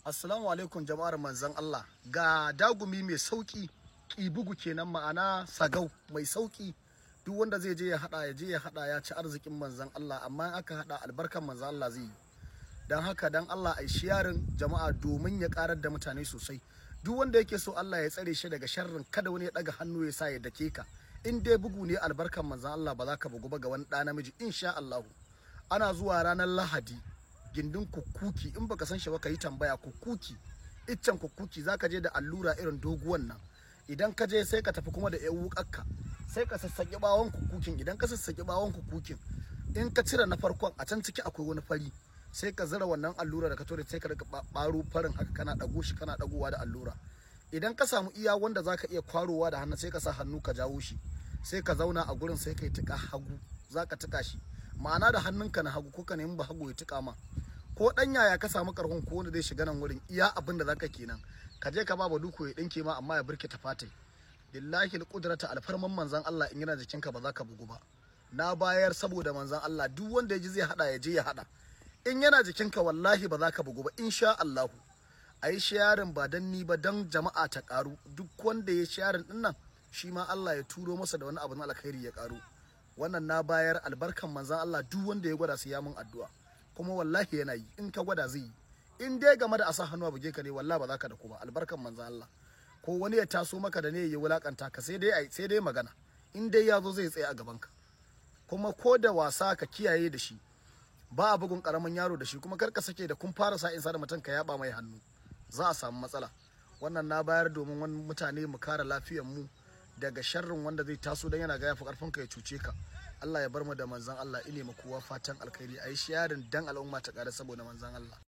Assalamu alaikum jama'ar manzon Allah ga dagumi mai sauki bugu kenan ma'ana sagau mai sauki duk wanda zai je ya hada ya je ya hada ya ci arzikin manzon Allah amma in aka hada albarkan manzon Allah zai yi dan haka dan Allah ai shiyarin jama'a domin ya karar da mutane sosai duk wanda yake so Allah ya tsare shi daga sharrin kada wani ya daga hannu ya sa ya dake ka in dai bugu ne albarkan manzon Allah ba za ka bugu ba ga wani ɗa namiji insha Allah ana zuwa ranar Lahadi gindin kukuki in baka san shi ba ka yi tambaya kukuki iccen kukuki zaka je da allura irin doguwan nan idan ka je sai ka tafi kuma da yan wukakka sai ka sassaƙi bawon kukukin idan ka sassaƙi bawon kukukin in ka cire na farkon a can ciki akwai wani fari sai ka zira wannan allura da ka tore sai ka rika baro farin haka kana dago shi kana dagowa da allura idan ka samu iya wanda zaka iya kwarowa da hannu sai ka sa hannu ka jawo shi sai ka zauna a gurin sai ka yi tuka hagu zaka tuka shi ma'ana da hannunka na hagu ko ka nemi ba hagu ya tuka ma ko dan yaya ka samu karhon ko wanda zai shiga nan wurin iya abin da zaka kenan ka je ka ba ba duku ya dinke ma amma ya burke ta fatai billahi alqudrata alfarman manzon Allah in yana jikinka ba za ka bugu ba na bayar saboda manzon Allah duk wanda ya ji zai hada ya je ya hada in yana jikinka wallahi ba za ka bugu ba insha Allah a yi shayarin ba dan ni ba dan jama'a ta karu duk wanda ya shayarin din nan shi ma Allah ya turo masa da wani abu na alkhairi ya karu wannan na bayar albarkan manzon Allah duk wanda ya gwada su ya mun addu'a kuma wallahi yana yi in ka gwada zai yi in dai game da asa hannu a buge ka ne wallahi ba za ka da ku ba albarkan manzon Allah ko wani ya taso maka da ne ya wulakanta ka sai dai sai dai magana in dai ya zo zai tsaya a gaban ka kuma ko da wasa ka kiyaye da shi ba a bugun karamin yaro da shi kuma kar ka sake da kun fara sa insa da mutum ka yaba mai hannu za a samu matsala wannan na bayar domin wani mutane mu kare lafiyar mu daga sharrin wanda zai taso dan yana ga yafi karfin ka ya cuce ka Allah ya bar mu da manzon Allah ine mu kowa fatan alkhairi ayi sharing dan al'umma ta kare saboda manzon Allah